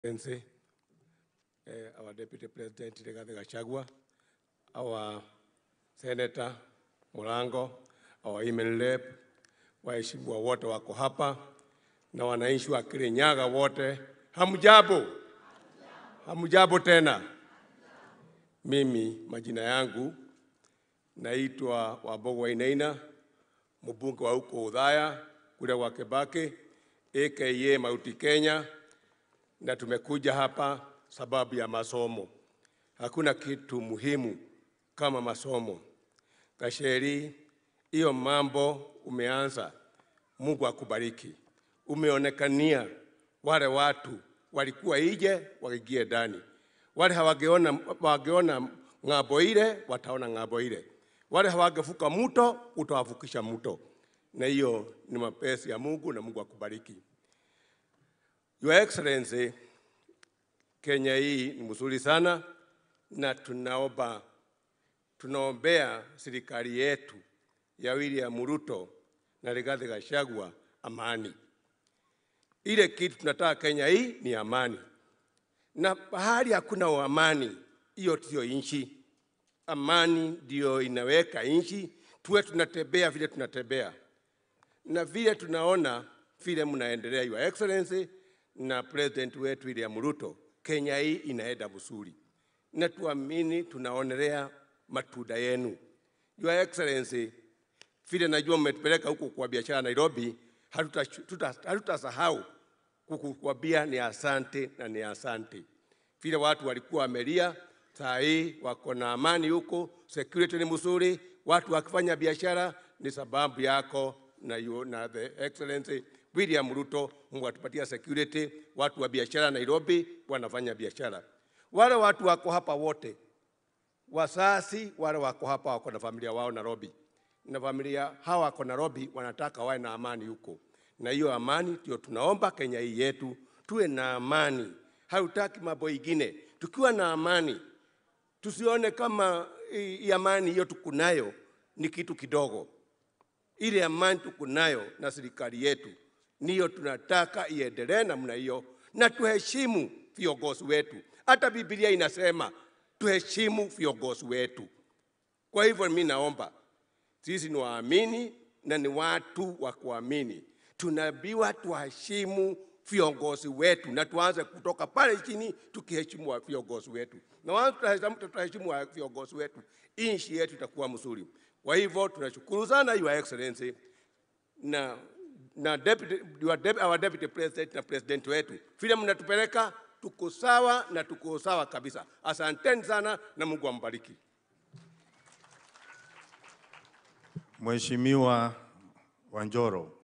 Excellency, uh, our Deputy President Rigathi Gachagua, our Senator Murango, our Women Rep, waheshimiwa wote wako hapa na wananchi wa Kirinyaga wote, hamjambo? Hamjambo tena. Mimi majina yangu naitwa Wambogo Wainaina, mbunge wa huko Udhaya kule wa Kibaki aka Mauti Kenya, na tumekuja hapa sababu ya masomo. Hakuna kitu muhimu kama masomo. Gasheri, hiyo mambo umeanza, Mungu akubariki. Umeonekania wale watu walikuwa ije waingie ndani, wale hawageona wageona ng'ambo ile wataona ng'ambo ile, wale hawagevuka mto utawavukisha mto, na hiyo ni mapenzi ya Mungu na Mungu akubariki. Your Excellency, Kenya hii ni mzuri sana na tunaomba tunaombea serikali yetu ya William Ruto na Rigathi Gachagua amani. Ile kitu tunataka Kenya hii ni amani, na pahali hakuna amani, hiyo sio nchi. Amani ndio inaweka nchi, tuwe tunatembea vile tunatembea na vile tunaona vile mnaendelea, Your Excellency na president wetu William Ruto, Kenya hii inaenda vizuri, na tuamini tunaonelea matunda yenu. Your Excellency, vile najua mmetupeleka huko kwa biashara Nairobi, hatutasahau hatuta kukukwambia ni asante na ni asante. Vile watu walikuwa wamelia, saa hii wako na amani huko, security ni mzuri, watu wakifanya biashara ni sababu yako na, you, na the excellency William Ruto. Mungu atupatia security, watu wa biashara Nairobi wanafanya biashara. Wale watu wako hapa wote wasasi wale wako hapa wako na familia wao Nairobi, na familia hawa wako Nairobi wanataka wawe na amani huko, na hiyo amani ndio tunaomba Kenya hii yetu, tuwe na amani. Hatutaki mambo ingine. Tukiwa na amani, tusione kama hii amani hiyo tukunayo ni kitu kidogo. Ile amani tukunayo na serikali yetu niyo tunataka iendelee namna hiyo, na tuheshimu viongozi wetu. Hata Biblia inasema tuheshimu viongozi wetu. Kwa hivyo mimi naomba sisi ni waamini na ni watu wa kuamini, tunaambiwa tuheshimu viongozi wetu na tuanze kutoka pale chini tukiheshimu viongozi wetu, na wanza tutaheshimu viongozi wetu, nchi yetu itakuwa mzuri. Kwa hivyo tunashukuru sana Your Excellency na na deputy, your deputy, our deputy president na president wetu vile mnatupeleka tuko sawa na tuko sawa kabisa. Asanteni sana na Mungu ambariki. Mheshimiwa Wanjoro.